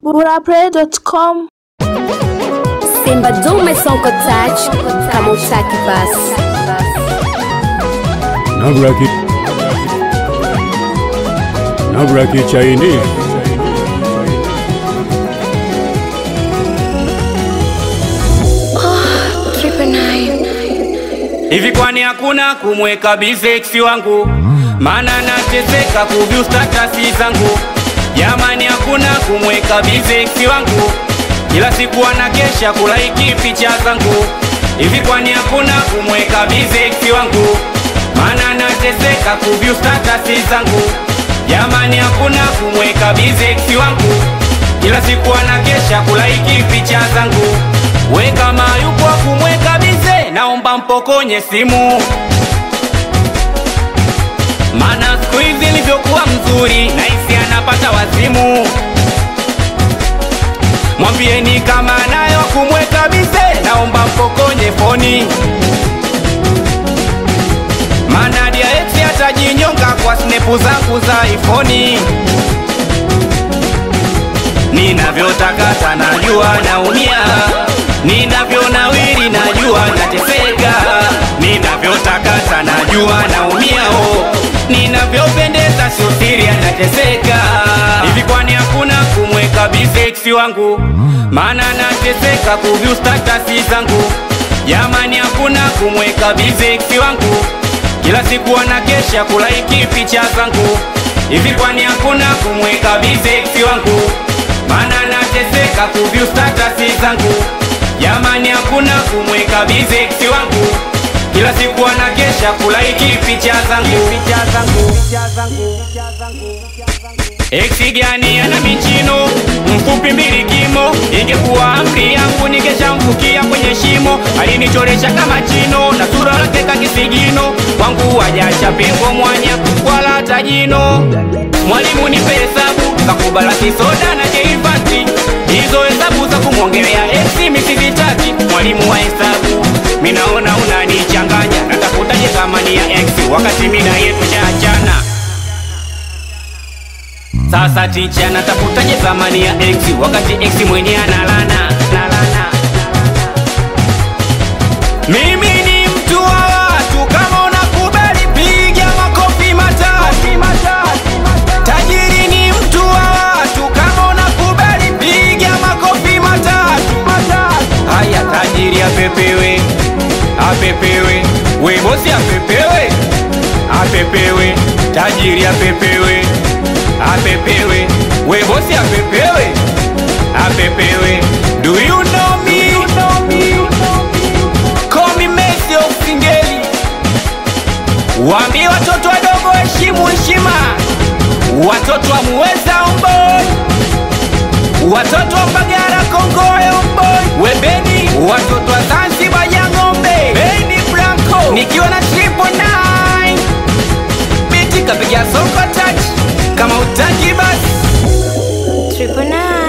burapray.com Simba dume sonko touch kama utaki basi Nabraki Nabraki chaini Hivi kwani hakuna kumweka biseksi wangu? Maana nateseka kuvyu statasi zangu. Jamani, hakuna kumweka biseksi wangu, kila siku anakesha kulaiki picha zangu. Hivi kwani hakuna kumweka biseksi wangu? Maana nateseka kuvyu statasi zangu. Jamani, hakuna kumweka biseksi wangu, kila siku anakesha kulaiki picha zangu. We kama yupo wa kumweka bize, naomba mpokonye simu, mana siku hizi ilivyokuwa mzuri, naisi anapata wazimu. Mwambieni kama nayo kumweka bize, naomba mpokonye foni, mana dia ex atajinyonga kwa snepu zangu za ifoni ninavyotakata najua naumia, ninavyonawiri najua nateseka, ninavyotakata najua naumia, oh, ninavyopendeza sio siri nateseka. Hivi kwani hakuna kumweka biseksi wangu? Maana nateseka kuvyu statasi zangu. Jamani, hakuna kumweka biseksi wangu, kila siku anakesha kulaiki picha zangu. Hivi kwani hakuna kumweka biseksi wangu? Maana nateseka kuvyu statasi zangu. Jamani, hakuna kumweka biseksi wangu, kila siku anakesha kulaiki picha zangu. Picha zangu. Picha zangu. Eksi gani ana michino mfupi mbili kimo, ingekuwa amri yangu ningeshamfukia kwenye shimo. Alinichoresha kama chino na sura lake kakisigino, kwangu wajacha pengo mwanya wala hata jino. Mwalimu nipe hesabu kakubala kisoda na keifati, hizo hesabu za kumwongelea eksi misizitaki. Mwalimu wa hesabu minaona unanichanganya, natafutaje thamani ya eksi wakati mina yetu chaachana sasa ticha natafutaje thamani ya x wakati x mwenye analana nalana. Mimi ni mtu wa watu, kama unakubali piga makofi matatu. Tajiri ni mtu wa watu, kama unakubali piga makofi matatu. Haya, tajiri apepewe, apepewe, we bosi apepewe, apepewe, tajiri apepewe apepewe we bosi apepewe apepewe do you know me call me Messi of Singeli waambie watoto wadogo heshimu heshima watoto wa muweza omboi watoto wa Mbagara Kongoyo omboi webeni watoto wa Zanzibar ya ng'ombe Beni Blanco nikiwa na triple nine biti kapiga soko touch kama utaki basi Triple nine